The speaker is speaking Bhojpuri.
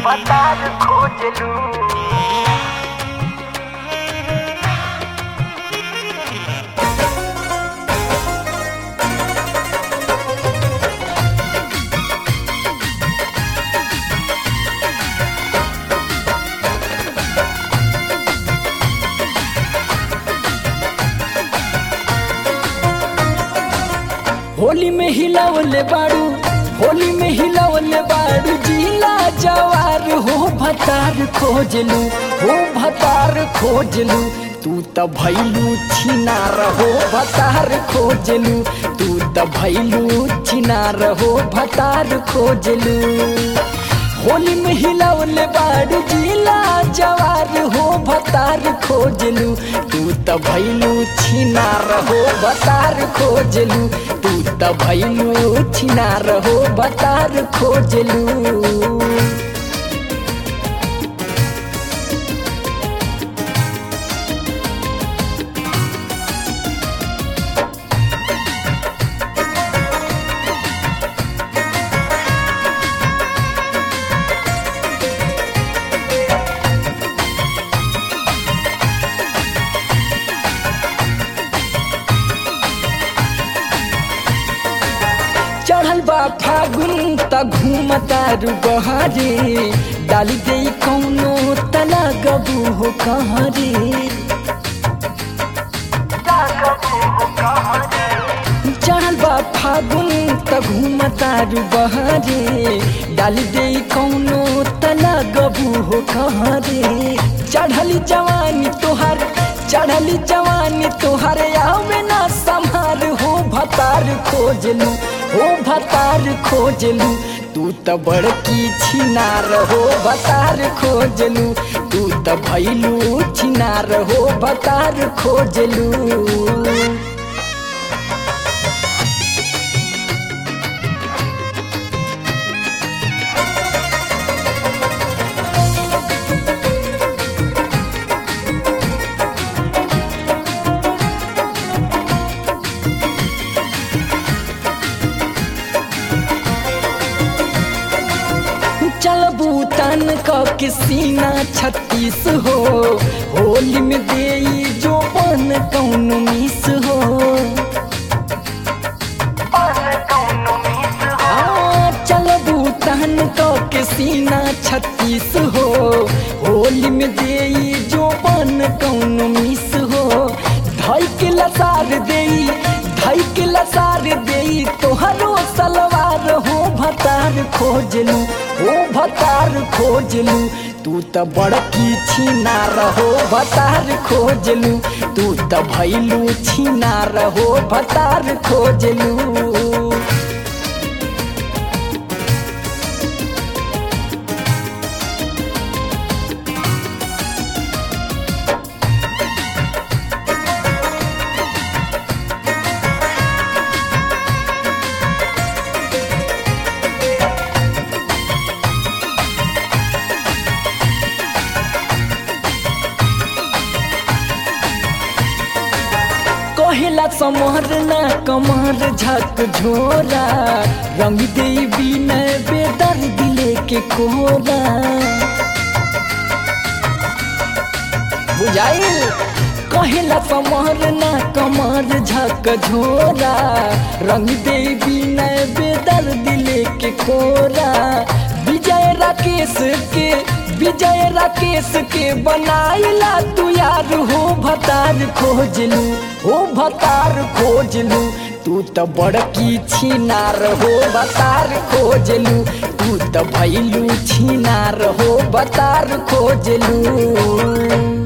बतार खोजलू होली में हिलावले बाड़ू होली में हिलावले बाड़ू जिला जवार हो भतार खोजलू हो भतार खोजलू तू त भैलू छिनार हो भतार खोजलू तू त भैलू छिनार हो भतार खोजलू होली में हिलावले बाड़ू जिला जवार हो भतार खोजलू तू त भैलू छिनार हो भतार खोजलू तू त भैलू छिनार हो भतार खोजलू चढ़ल बा फागुन त घूमतारू बहारे डाली दे कौनो तना गबू हो कहरे चढ़ल बा फागुन त घूमतारू बहारे डाली दे कौनो तना गबू हो कहरे चढ़ली जवानी तोहर चढ़ली जवानी तोहर आवे ना संभार हो भतार खोजलू हो भतार खोजलू तू त बड़की छिनार हो भतार खोजलू तू त भैलू छिनार हो भतार खोजलू चल बूतन क के सीना छत्तीस हो होली में दे जो बन कौन मिस हो हाँ, चल बूतन क के सीना छत्तीस हो होली में दे जो बन कौन मिस हो धई के लसार दे धई के लसार दे तोहरो सलवार हो भतार खोजलू हो भतार खोजलू तू त बड़की छिनार हो भतार खोजलू तू त भैलू छिनार हो भतार खोजलू कहेला समर ना कमर झक झोरा रंग देवी न बेदर दिले के कोरा बुझाइल कहेला समर ना कमर झक झोरा रंग देवी न बेदर दिले के कोरा विजय राकेश के विजय राकेश के बनाइला तू यार हो भतार खोजलू हो भतार खोजलू तू त बड़की छिनार हो बतार खोजलू तू त भैलू छिनार हो बतार खोजलू